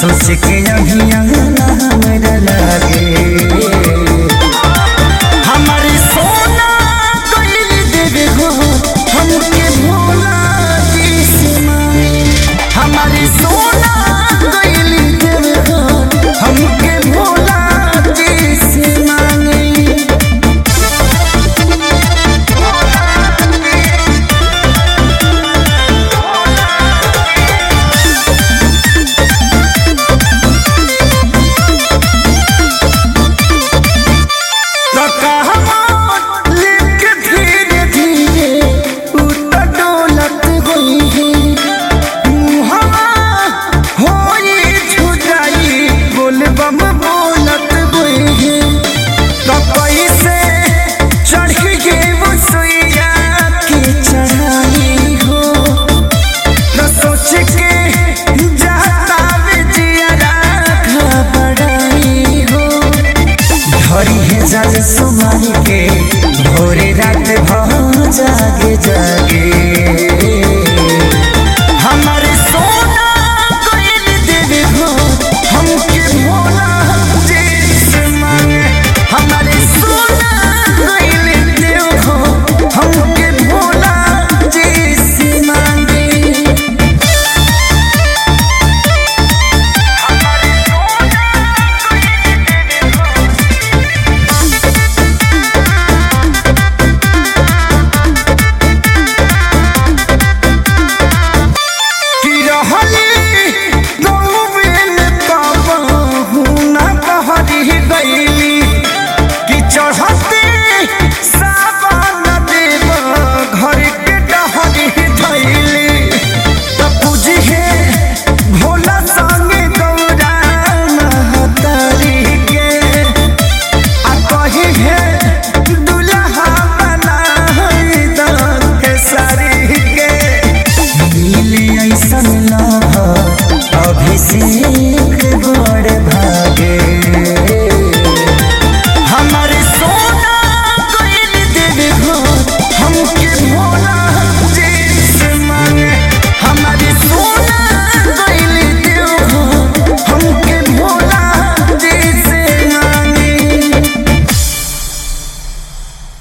सोच के अहिया ना हमरा लागे हमारी सोना कोई देवे हो हमके भोला जी से मांगे हमारी सोना कोई देवे हो हमके भोला जी से मांगे तो कहवा लेके धीरे धीरे उतर डोलत गई है मुहवा होई छुजाई बोल बम बोलत गई है तो कैसे चढ़ के वो सुइया के चढ़ाई हो न सोच के जाता वे जिया घबराई हो धरी है जल सुमन के भोरे रात भ जागे जागे हमारे सोना कोयल देवे हो हमके भोला जी मांगे हमारे सोना कोयल देव हो हमके भोला जी मांगे कि रहली गौवेल कबहू न बहरी गईली कि चढ़ते सावन देव घर के डहरी धैली त पूजी हे भोला संगे गौरा महतारी के आ कही हे दुल्हा बनाई दन के सारी के मिले ऐसन लभ अभिषेक बड़